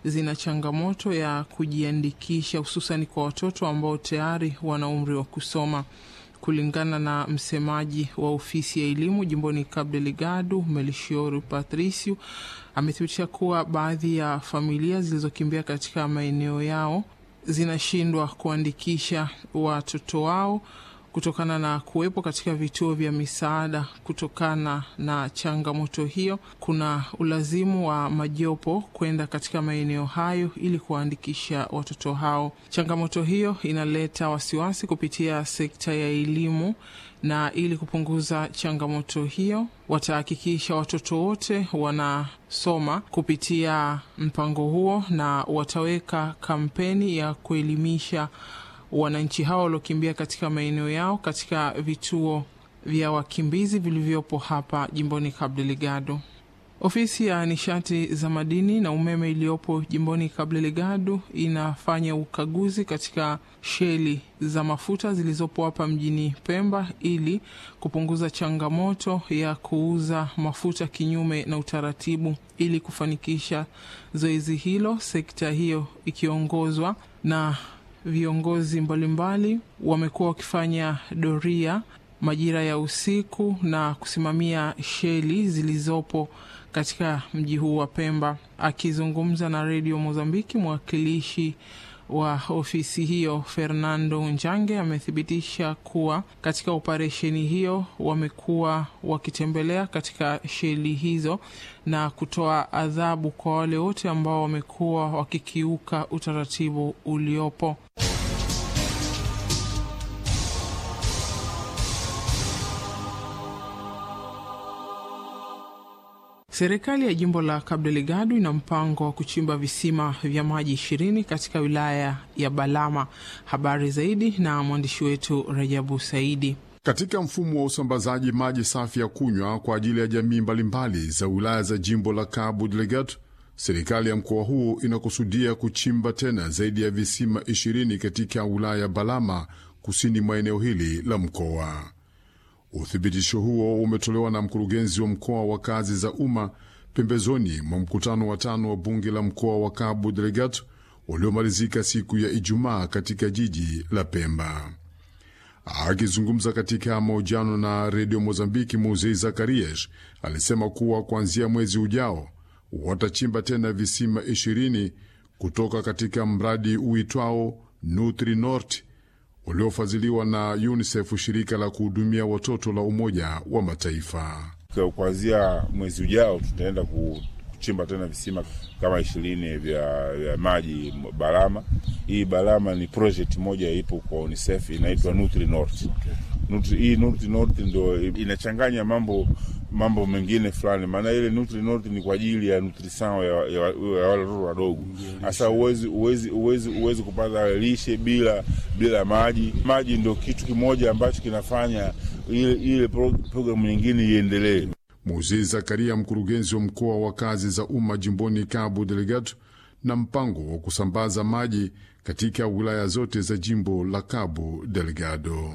zina changamoto ya kujiandikisha, hususani kwa watoto ambao tayari wana umri wa kusoma. Kulingana na msemaji wa ofisi ya elimu jimboni Cabo Delgado, Melchior Patricio, amethibitisha kuwa baadhi ya familia zilizokimbia katika maeneo yao zinashindwa kuandikisha watoto wao kutokana na kuwepo katika vituo vya misaada. Kutokana na changamoto hiyo, kuna ulazimu wa majopo kwenda katika maeneo hayo ili kuwaandikisha watoto hao. Changamoto hiyo inaleta wasiwasi kupitia sekta ya elimu, na ili kupunguza changamoto hiyo, watahakikisha watoto wote wanasoma kupitia mpango huo, na wataweka kampeni ya kuelimisha wananchi hao waliokimbia katika maeneo yao katika vituo vya wakimbizi vilivyopo hapa jimboni Cabo Delgado. Ofisi ya nishati za madini na umeme iliyopo jimboni Cabo Delgado inafanya ukaguzi katika sheli za mafuta zilizopo hapa mjini Pemba ili kupunguza changamoto ya kuuza mafuta kinyume na utaratibu. Ili kufanikisha zoezi hilo, sekta hiyo ikiongozwa na viongozi mbalimbali wamekuwa wakifanya doria majira ya usiku na kusimamia sheli zilizopo katika mji huu wa Pemba. Akizungumza na redio Mozambiki, mwakilishi wa ofisi hiyo Fernando Njange amethibitisha kuwa katika operesheni hiyo wamekuwa wakitembelea katika sheli hizo na kutoa adhabu kwa wale wote ambao wamekuwa wakikiuka utaratibu uliopo. Serikali ya jimbo la Cabo Delgado ina mpango wa kuchimba visima vya maji ishirini katika wilaya ya Balama. Habari zaidi na mwandishi wetu Rajabu Saidi. Katika mfumo wa usambazaji maji safi ya kunywa kwa ajili ya jamii mbalimbali za wilaya za jimbo la Cabo Delgado, serikali ya mkoa huu inakusudia kuchimba tena zaidi ya visima ishirini katika wilaya ya Balama, kusini mwa eneo hili la mkoa. Uthibitisho huo umetolewa na mkurugenzi wa mkoa wa kazi za umma pembezoni mwa mkutano wa tano wa bunge la mkoa wa Cabo Delgado uliomalizika siku ya Ijumaa katika jiji la Pemba. Akizungumza katika mahojiano na redio Mozambiki, Muzei Zakarias alisema kuwa kuanzia mwezi ujao watachimba tena visima ishirini kutoka katika mradi uitwao Nutri Norte uliofadhiliwa na UNICEF, shirika la kuhudumia watoto la Umoja wa Mataifa. Kuanzia mwezi ujao tutaenda kuchimba tena visima kama ishirini vya, vya maji Balama. Hii Balama ni project moja ipo kwa UNICEF inaitwa Nutri North. Nutri, hii Nutri North ndio inachanganya mambo mambo mengine fulani, maana ile Nutri North ni kwa ajili ya nutrition ya, ya, ya wale watoto wadogo. Sasa uwezi uwezi uwezi uwezi kupata lishe bila bila maji. Maji ndio kitu kimoja ambacho kinafanya ile ile programu nyingine iendelee. Muzee Zakaria, mkurugenzi wa mkoa wa kazi za umma jimboni Cabo Delgado, na mpango wa kusambaza maji katika wilaya zote za jimbo la Cabo Delgado.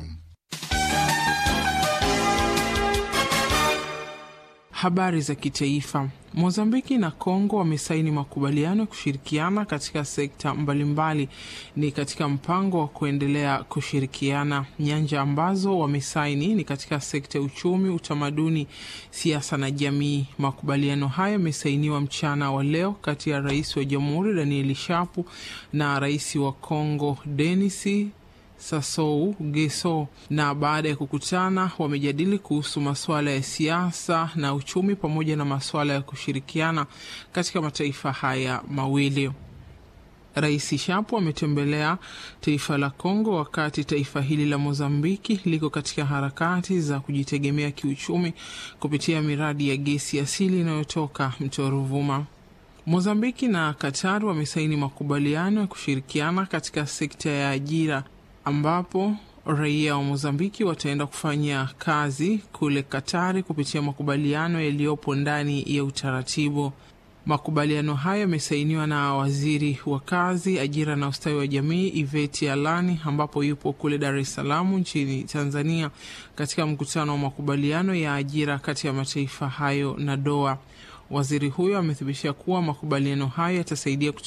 Habari za kitaifa. Mozambiki na Kongo wamesaini makubaliano ya kushirikiana katika sekta mbalimbali. Ni katika mpango wa kuendelea kushirikiana. Nyanja ambazo wamesaini ni katika sekta ya uchumi, utamaduni, siasa na jamii. Makubaliano hayo yamesainiwa mchana wa leo kati ya rais wa jamhuri Danieli Shapu na rais wa Kongo Denis Sassou Nguesso na baada ya kukutana wamejadili kuhusu masuala ya siasa na uchumi pamoja na masuala ya kushirikiana katika mataifa haya mawili. Rais Shapo ametembelea taifa la Kongo wakati taifa hili la Mozambiki liko katika harakati za kujitegemea kiuchumi kupitia miradi ya gesi asili inayotoka mto Ruvuma. Mozambiki na Qatar wamesaini makubaliano ya kushirikiana katika sekta ya ajira ambapo raia wa Mozambiki wataenda kufanya kazi kule Katari kupitia makubaliano yaliyopo ndani ya utaratibu. Makubaliano hayo yamesainiwa na waziri wa kazi, ajira na ustawi wa jamii Iveti Alani, ambapo yupo kule Dar es Salaam nchini Tanzania katika mkutano wa makubaliano ya ajira kati ya mataifa hayo na Doha. Waziri huyo amethibitisha kuwa makubaliano hayo yatasaidia